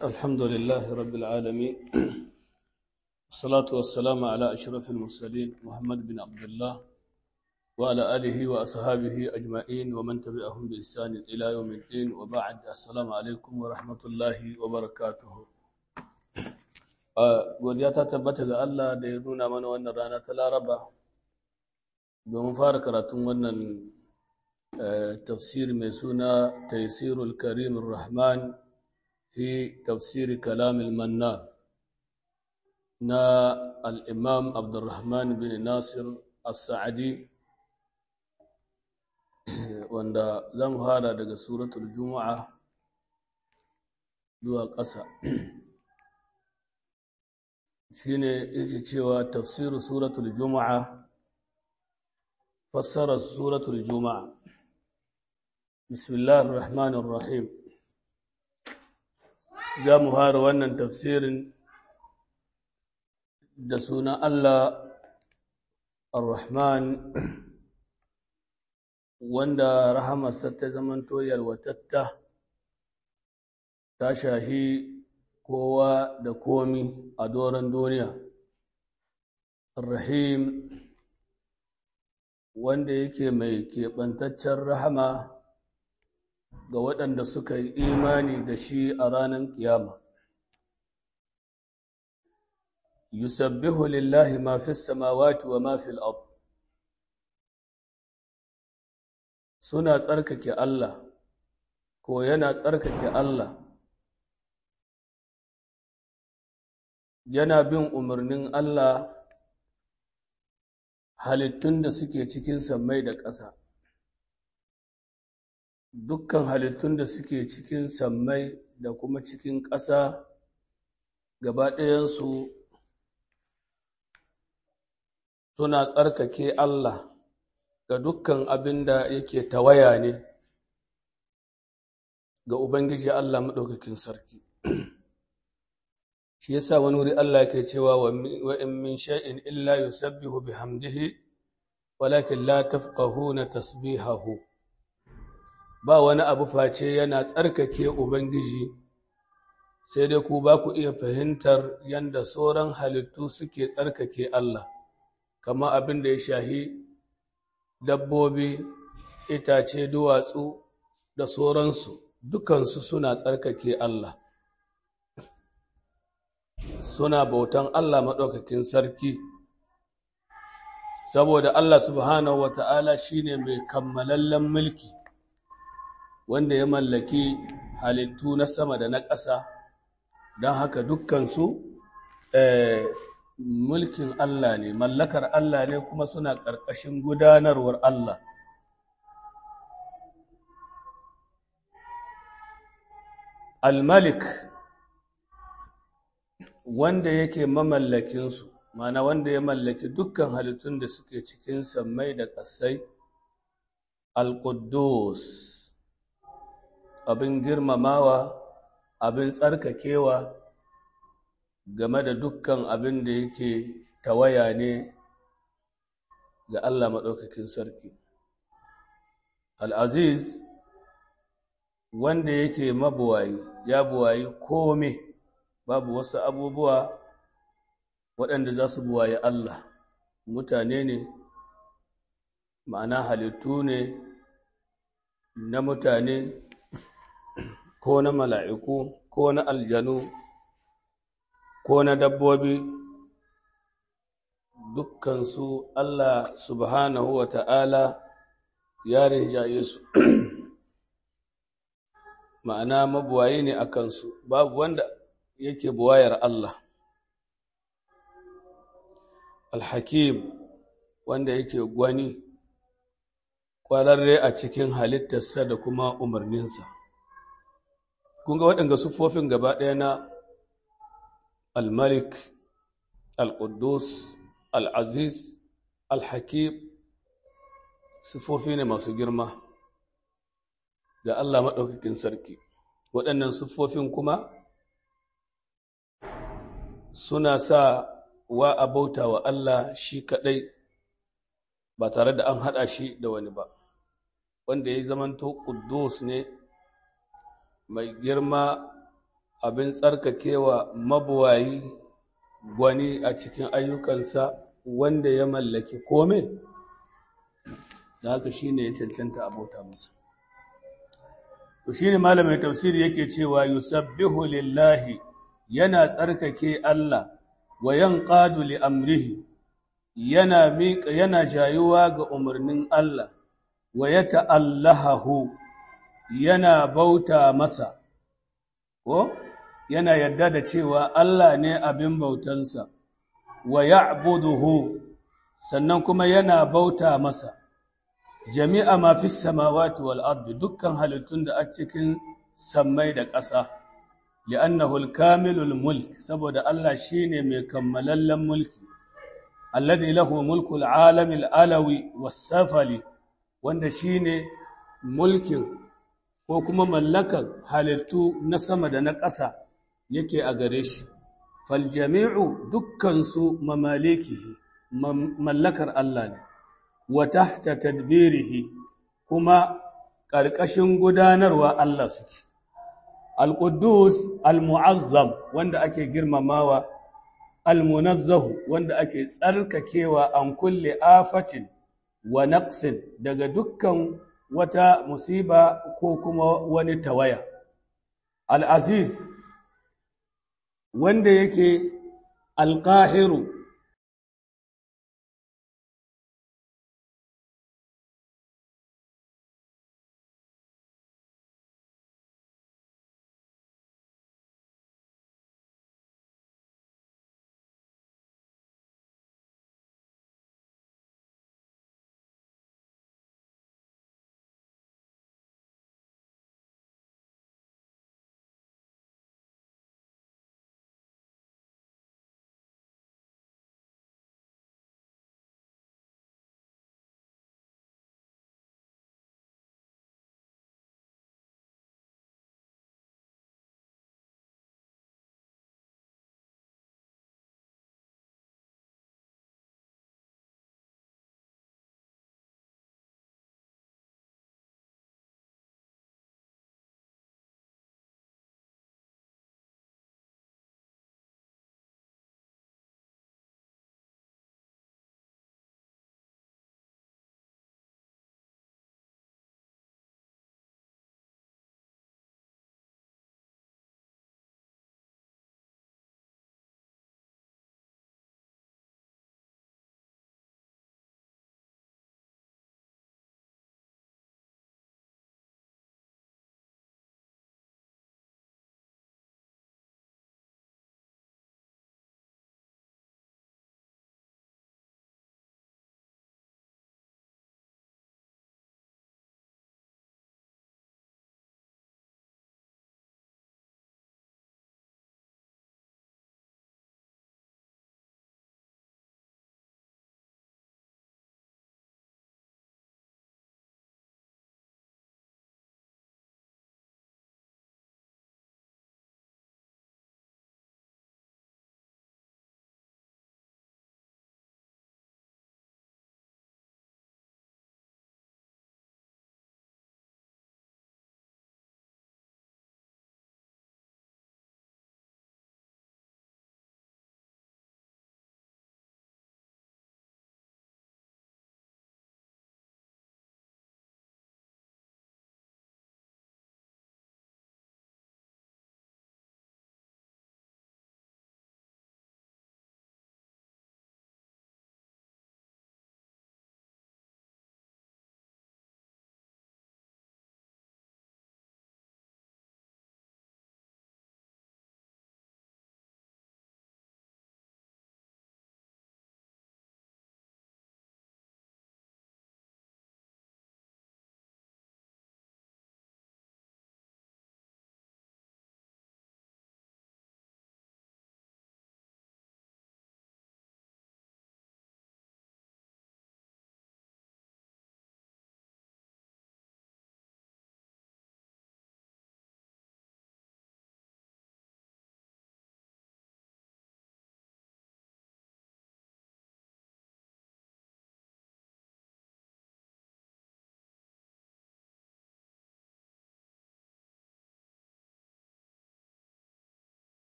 الحمد لله رب العالمين والصلاة والسلام على أشرف المرسلين محمد بن عبد الله وعلى آله وأصحابه أجمعين ومن تبعهم بإحسان إلى يوم الدين وبعد السلام عليكم ورحمة الله وبركاته godiya ta tabbata ga Allah da ya nuna mana wannan rana ta Laraba domin fara karatun wannan tafsir mai suna Taysirul Karim Rahman fi tafsir Kalam al-Mannan na al-Imam Abdurrahman bin Nasir As-Sa'di wanda zan fara daga suratul Juma'a zuwa ƙasa shine yake cewa tafsiru suratul juma'a fassara suratul juma'a bismillahir rahmanir rahim za mu fara wannan tafsirin da sunan Allah ar-rahman wanda rahamarsa ta zamanto yalwatatta ta shahi kowa da komi a doron duniya. Rahim wanda yake mai keɓantaccen rahama ga waɗanda suka yi imani da shi a ranar ƙiyama. Yusabbihu lillahi ma fi samawati wa ma fil ard Suna tsarkake Allah, ko yana tsarkake Allah. yana bin umarnin Allah halittun da suke cikin sammai da ƙasa. Dukkan halittun da suke cikin sammai da kuma cikin ƙasa gaba ɗayansu suna tsarkake Allah ga dukkan abin da yake tawaya ne ga Ubangiji Allah Maɗaukakin Sarki. shi yasa wani wuri Allah ke cewa wa in min shay'in illa yusabbihu bihamdihi walakin la tafqahuna tasbihahu ba wani abu face yana tsarkake ubangiji sai dai ku ba ku iya fahimtar yanda sauran halittu suke tsarkake Allah kama abin da ya shahi dabbobi itace duwatsu da sauransu dukansu suna tsarkake Allah suna bautan Allah maɗaukakin sarki, saboda Allah subhanahu wa ta'ala shi ne mai kammalallen mulki, wanda ya mallaki halittu na sama da na ƙasa, don haka dukkansu mulkin Allah ne, mallakar Allah ne kuma suna ƙarƙashin gudanarwar Allah. Al-Malik wanda yake mamallakinsu, mana wanda ya mallaki dukkan halittun da suke cikin sammai da ƙasai, Al-Quddus, abin girmamawa, abin tsarkakewa game da dukkan abin da yake tawaya ne ga Allah maɗaukakin sarki. Al-Aziz, wanda yake mabuwayi, ya buwayi kome. babu wasu abubuwa waɗanda za su buwaye Allah mutane ne ma'ana halittu ne na mutane ko na mala'iku ko na aljanu ko na dabbobi dukkansu Allah subhanahu wa ta'ala ya rinjaye su ma'ana mabuwayi ne a kansu babu wanda yake buwayar Allah. Alhakim wanda yake gwani ƙwararre a cikin halittarsa da kuma umarninsa. Kun ga waɗanda siffofin gaba ɗaya na Al-Malik, Al-Quddus, Al-Aziz, Al-Hakim, siffofi ne masu girma ga Allah maɗaukakin sarki. Waɗannan siffofin kuma suna sa wa a bauta wa Allah shi kaɗai ba tare da an haɗa shi da wani ba, wanda ya zamanto ƙuddus ne mai girma abin tsarkakewa mabuwayi gwani a cikin ayyukansa wanda ya mallaki kome da haka shi ne ya cancanta abota masa to shi ne malamin tafsiri yake cewa yusabbihu lillahi yana tsarkake Allah wa yanqadu li amrihi yana miƙa yana jayuwa ga umarnin Allah wa yata'allahahu yana bauta masa ko yana yarda da cewa Allah ne abin bautansa wa ya'buduhu sannan kuma yana bauta masa jami'a ma fi samawati wal ardi dukkan halittun da a cikin sammai da ƙasa li'annahu al-kamilul mulk saboda Allah shine mai kammalallen mulki alladhi lahu mulku al-alami al-alawi was-safali wanda shine mulkin ko kuma mallakar halittu na sama da na ƙasa yake a gare shi fal jami'u dukkan su mamalikihi mallakar Allah ne wa tahta tadbirihi kuma ƙarƙashin gudanarwa Allah suke al-quddus al-mu'azzam wanda ake girmamawa al-munazzahu wanda ake tsarkakewa an kulle afatin wa naqsin daga dukkan wata musiba ko kuma wani tawaya al-aziz wanda yake al-qahiru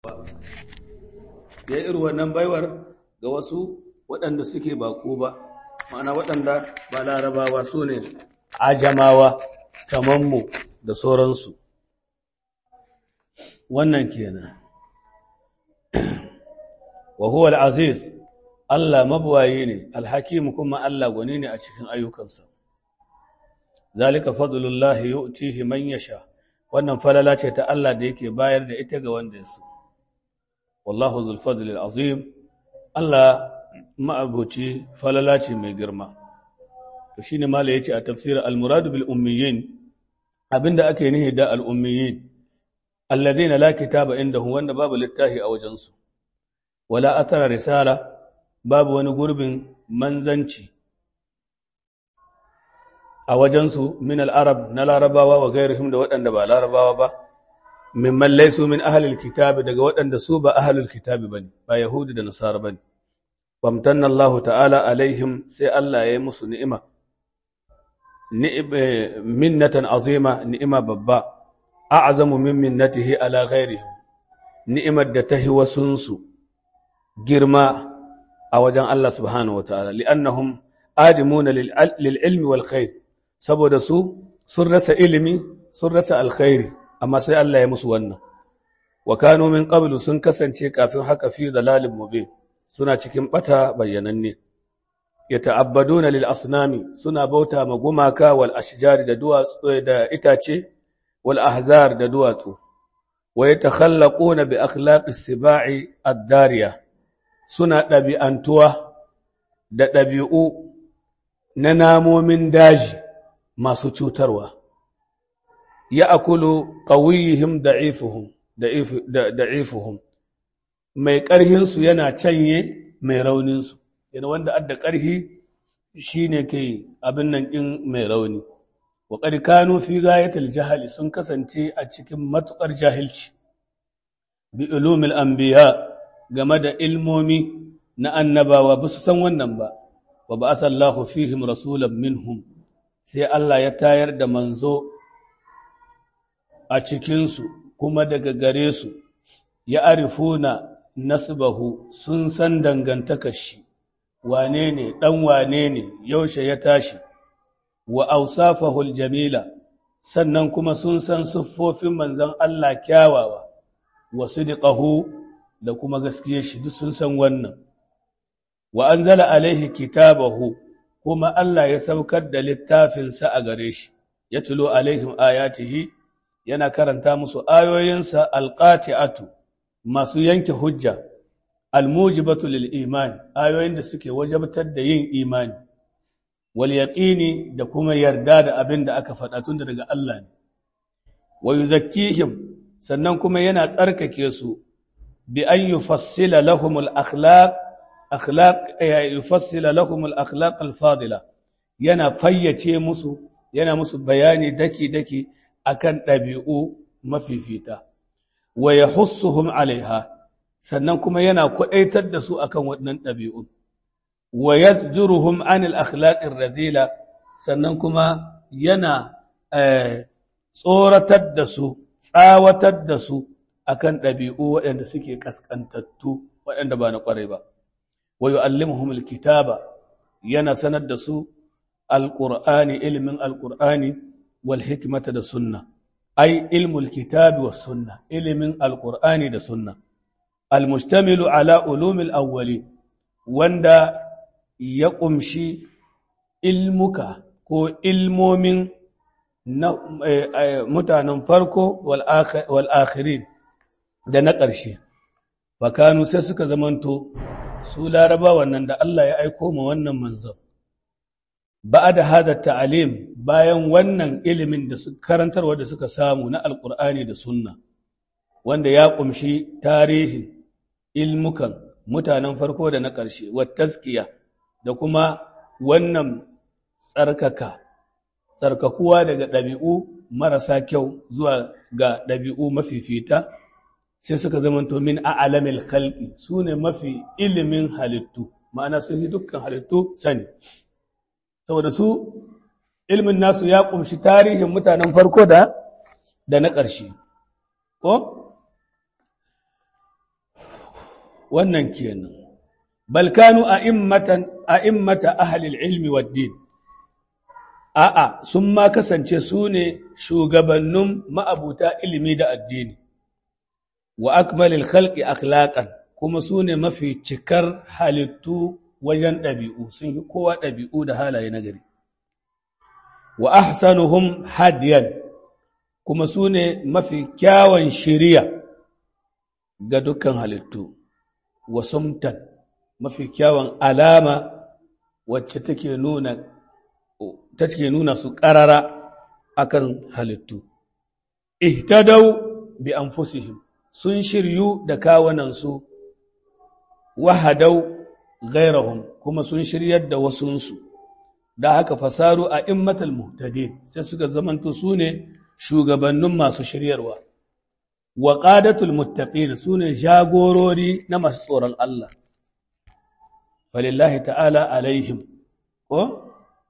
ya irin wannan baiwar ga wasu waɗanda suke bako ba ma'ana waɗanda ba larabawa su ne ajamawa mu da sauransu wannan kenan wa huwa al-aziz Allah mabuwaye ne alhakim kuma Allah gwani ne a cikin ayyukansa zalika fadlullahi yu'tihi man yasha wannan falala ce ta Allah da yake bayar da ita ga wanda ya so wallahu zul fadli azim Allah ma'abuci falala ce mai girma to shine mala yace a tafsir al-murad bil ummiyin abinda ake nihi da al-ummiyin alladhina la kitaba indahum wanda babu littafi a wajensu wala athara risala babu wani gurbin manzanci a wajensu min al-arab na larabawa wa gairihim da waɗanda ba larabawa ba mimman laisu min ahlil kitabi daga waɗanda su ba ahlul kitabi bane ba yahudi da nasara bane famtanna Allah ta'ala alaihim sai Allah ya yi musu ni'ima minnatan azima ni'ima babba a'zamu min minnatihi ala ghairihim ni'imar da tahi wasunsu girma a wajen Allah subhanahu wa ta'ala li'annahum adimuna lil ilmi wal khair saboda su sun rasa ilimi sun rasa alkhairi amma sai Allah ya musu wannan wa kanu min qablu sun kasance kafin haka fi dalalin mubin suna cikin bata bayyananne yata'abbaduna lil asnami suna bauta ma gumaka wal ashjari da duwatsu da itace wal ahzar da duwatsu wa yatakhallaquna bi akhlaqi sibai ad-dariya suna ɗabi'antuwa da ɗabi'u na namomin daji masu cutarwa ya akulu ƙawiyihim da'ifuhum mai ƙarhinsu yana canye mai rauninsu yana wanda adda ƙarhi shi ne ke abin nan ɗin mai rauni wa ƙarƙanu fi gayatul jahali sun kasance a cikin matuƙar jahilci bi ilumil anbiya game da ilmomi na annabawa ba su san wannan ba wa ba asallahu fihim rasulan minhum sai Allah ya tayar da manzo a cikinsu kuma daga gare su ya arifuna nasbahu sun san dangantakar shi wane ne ɗan wane ne yaushe ya tashi wa ausafahul jamila sannan kuma sun san siffofin manzon Allah kyawawa wa sidqahu da kuma gaskiyar shi duk sun san wannan wa anzala alaihi kitabahu kuma Allah ya saukar da littafinsa a gare shi ya tulo alaihim ayatihi yana karanta musu ayoyinsa alqati'atu masu yanke hujja almujibatu lil iman ayoyin da suke wajabtar da yin imani wal yaqini da kuma yarda da abin da aka faɗa tun daga Allah ne wa yuzakkihim sannan kuma yana tsarkake su bi an yufassila lahum al akhlaq akhlaq yufassila lahum al akhlaq al fadila yana fayyace musu yana musu bayani daki daki akan ɗabi'u mafifita wa yahussuhum alaiha sannan kuma yana kwaɗaitar da su akan waɗannan ɗabi'un wa yasjuruhum anil akhlaqir radila sannan kuma yana tsoratar da su tsawatar da su akan ɗabi'u waɗanda suke kaskantattu waɗanda ba na ƙwarai ba wa yu'allimuhum alkitaba yana sanar da su alqur'ani ilmin alqur'ani wal hikmata da sunna ai ilmul kitabi was sunna ilimin alqur'ani da sunna almustamilu ala ulumil awwali wanda ya ƙumshi ilmuka ko ilmomin na mutanen farko wal akhirin da na ƙarshe bakanu sai suka zamanto su laraba wannan da Allah ya aiko ma wannan manzon ba da hada ta'alim bayan wannan ilimin da su karantarwa da suka samu na alƙur'ani da sunna wanda ya ƙumshi tarihin ilmukan mutanen farko da na ƙarshe wattaskiya da kuma wannan tsarkaka tsarkakuwa daga ɗabi'u marasa kyau zuwa ga ɗabi'u mafifita sai suka zamanto min a'lamil khalqi su ne mafi ilimin halittu ma'ana sun yi dukkan halittu sani saboda su ilmin nasu ya ƙumshi tarihin mutanen farko da da na ƙarshe ko wannan kenan bal kanu a'immatan a'immata ahli ilmi wad din a'a sun ma kasance su ne shugabannin ma'abuta ilimi da addini wa akmalil khalqi akhlaqan kuma su ne mafi cikar halittu wajen ɗabi'u sun yi kowa ɗabi'u da halaye na gari wa ahsanuhum hadiyan kuma su ne mafi kyawun shiriya ga dukkan halittu wa sumtan mafi kyawun alama wacce take nuna take nuna su ƙarara akan halittu ihtadau bi anfusihim sun shiryu da kawunansu wahadau gairahum kuma sun shiryar da wasunsu da haka fasaru a immatal muhtadin sai suka zamanto su ne shugabannin masu shiryarwa wa qadatul muttaqin su ne jagorori na masu tsoron Allah falillahi ta'ala alaihim ko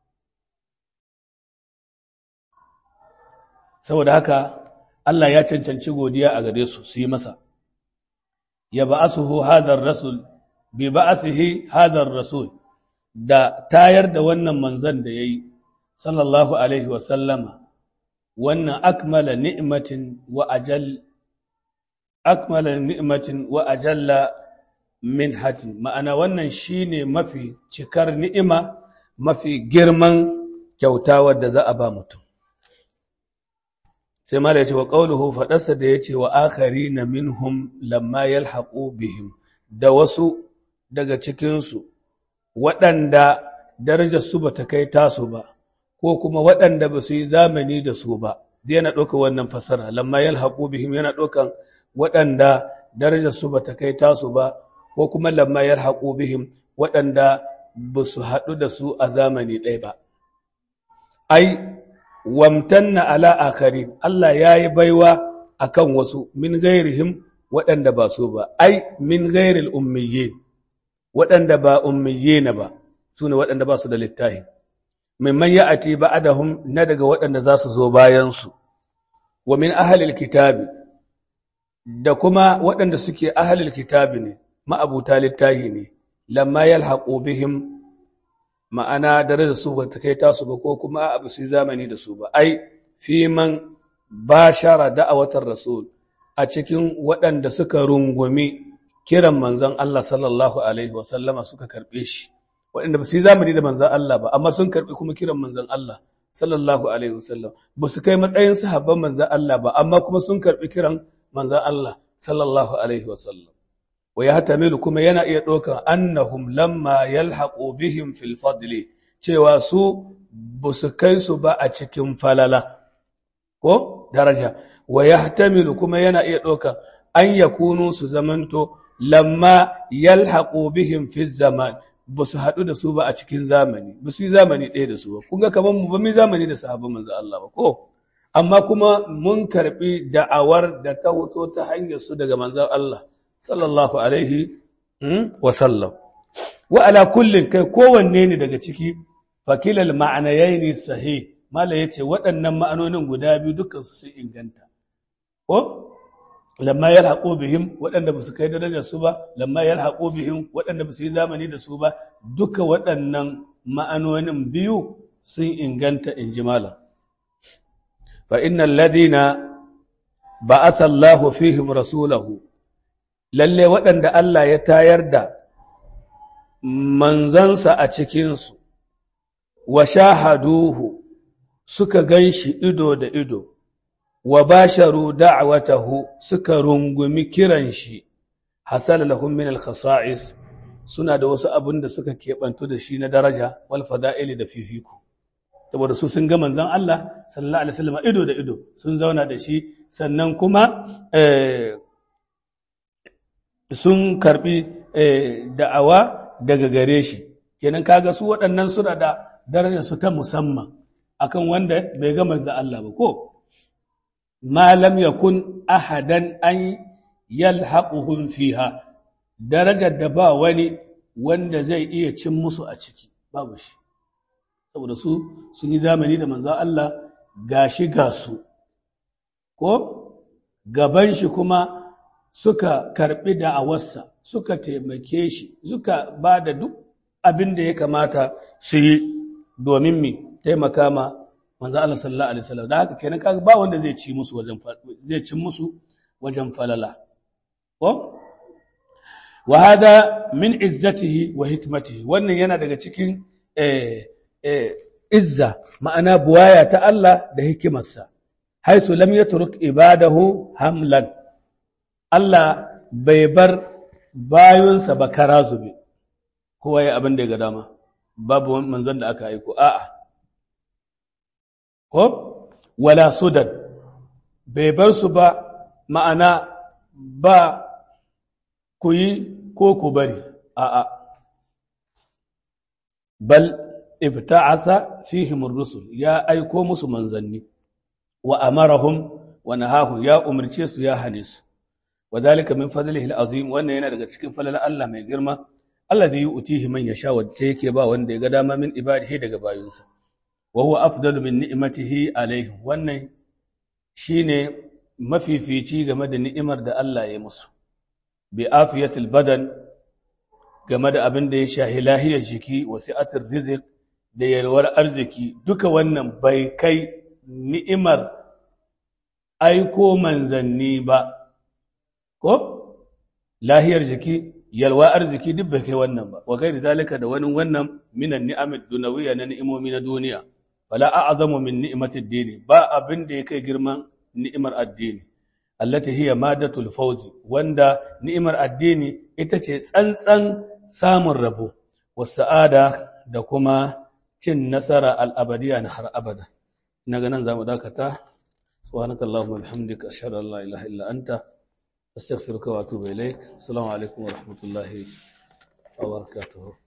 saboda haka Allah ya cancanci godiya a gare su su yi masa ya ba'asuhu hadar rasul bi ba'athihi hadar rasul da tayar da wannan manzon da yayi sallallahu alaihi wa sallama wannan akmala ni'matin wa ajal akmala ni'matin wa ajalla minhatin ma'ana wannan shine mafi cikar ni'ima mafi girman kyauta wadda za a ba mutum sai mala yace wa qawluhu fadarsa da yace wa akharina minhum lamma yalhaqu bihim da wasu daga cikin su waɗanda darajar su bata kai tasu ba ko kuma waɗanda ba su yi zamani da su ba dai yana ɗaukar wannan fasara lamma yalhaqu bihim yana ɗaukar waɗanda darajar su bata kai tasu ba ko kuma lamma yalhaqu bihim waɗanda ba su haɗu da su a zamani ɗaya ba ai wamtanna ala akharin Allah ya yi baiwa akan wasu min gairihim waɗanda ba su ba ai min gairil ummiyye waɗanda ba ummiyye na ba su ne waɗanda ba su da littahi mimman ya ati ba'adahum na daga waɗanda za su zo bayansu wa min ahalil kitabi da kuma waɗanda suke ahalil kitabi ne ma'abuta littahi ne lamma yalhaqu bihim ma'ana dare da su ba ta kai tasu ba ko kuma abu su zamani da su ba ai fi man bashara da'awatar rasul a cikin waɗanda suka rungumi kiran manzon Allah sallallahu alaihi wa sallama suka karbe shi waɗanda ba su yi zamani da manzon Allah ba amma sun karbi kuma kiran manzon Allah sallallahu alaihi wa sallam ba su kai matsayin sahabban manzon Allah ba amma kuma sun karbi kiran manzon Allah sallallahu alaihi wa sallam wa ya hatamilu kuma yana iya ɗaukar annahum lamma yalhaqu bihim fil fadli cewa su ba su kai su ba a cikin falala ko daraja wa ya hatamilu kuma yana iya ɗaukar an yakunu su zamanto lamma yalhaqu bihim fi zaman ba su haɗu da su ba a cikin zamani ba su yi zamani ɗaya da su ba kun ga kamar mu ba mu zamani da sahabban manzo Allah ba ko amma kuma mun karɓi da'awar da ta wuto ta hanyar su daga manzon Allah sallallahu alaihi wa sallam wa ala kullin kai kowanne ne daga ciki fakilal ma'anayaini sahih mala yace waɗannan ma'anonin guda biyu dukkan su sun inganta ko lamma yalhaqu bihim waɗanda ba su kai darajar su ba lamma yalhaqu bihim waɗanda ba su yi zamani da su ba duka waɗannan ma'anonin biyu sun inganta inji malam fa innal ladina ba'atha Allahu fihim rasulahu lalle waɗanda Allah ya tayar da manzansa a cikinsu, wa shahaduhu suka gan shi ido da ido, wa basharu da'watahu suka rungumi kiran shi, hasala lahum min al-khasa'is suna da wasu abin da suka keɓantu da shi na daraja wal fada'ili da fifiko. Saboda su sun ga manzan Allah sallallahu alaihi wasallam ido da ido sun zauna da shi sannan kuma sun karbi da'awa daga gare shi kenan kaga su waɗannan suna da darajar su ta musamman akan wanda bai ga manzo Allah ba ko ma lam yakun ahadan an yalhaquhum fiha darajar da ba wani wanda zai iya cin musu a ciki babu shi saboda su sun yi zamani da manzo Allah gashi ga su ko gaban shi kuma suka karbi da'awarsa suka taimake shi suka ba da duk abin da ya kamata su yi domin mi taimaka ma manzo Allah sallallahu alaihi wasallam da haka kenan kaga ba wanda zai ci musu wajen zai ci musu wajen falala ko wa hada min izzatihi wa hikmatihi wannan yana daga cikin eh, eh, izza ma'ana buwaya ta Allah da hikimarsa haisu lam yatruk ibadahu hamlan Allah bai bar bayunsa ba kara zube kowa ya abin da ya ga dama babu manzon da aka aiko a'a ko wala sudan bai bar su ba ma'ana ba ku yi ko ku bari a'a bal ibta'asa fihim ar-rusul ya aiko musu manzanni wa amarahum wa nahahu ya umarce su ya hane su wadhalika min fadlihi al-azim wannan yana daga cikin falalar Allah mai girma alladhi yu'tihi man yasha wacce yake ba wanda ya ga dama min ibadihi daga bayinsa wa huwa afdalu min ni'matihi alaihim wannan shine mafifici game da ni'imar da Allah ya musu bi afiyatil badan game da abin da ya shahi lahiyar jiki wa si'atir rizq da yalwar arziki duka wannan bai kai ni'imar aiko manzanni ba ko lahiyar jiki yalwa arziki duk bai kai wannan ba wa gairi zalika da wani wannan minan ni'amid dunawiyya na ni'imomi na duniya fala a'zamu min ni'matid dini ba abin da ya kai girman ni'imar addini allati hiya madatul fawzi wanda ni'imar addini ita ce tsantsan samun rabo wasa'ada da kuma cin nasara al'abadiya na har abada ina ganin zamu dakata subhanakallahumma bihamdika ashhadu an la ilaha illa anta astaghfiruka wa atubu ilaik assalamu alaikum wa rahmatullahi wa barakatuh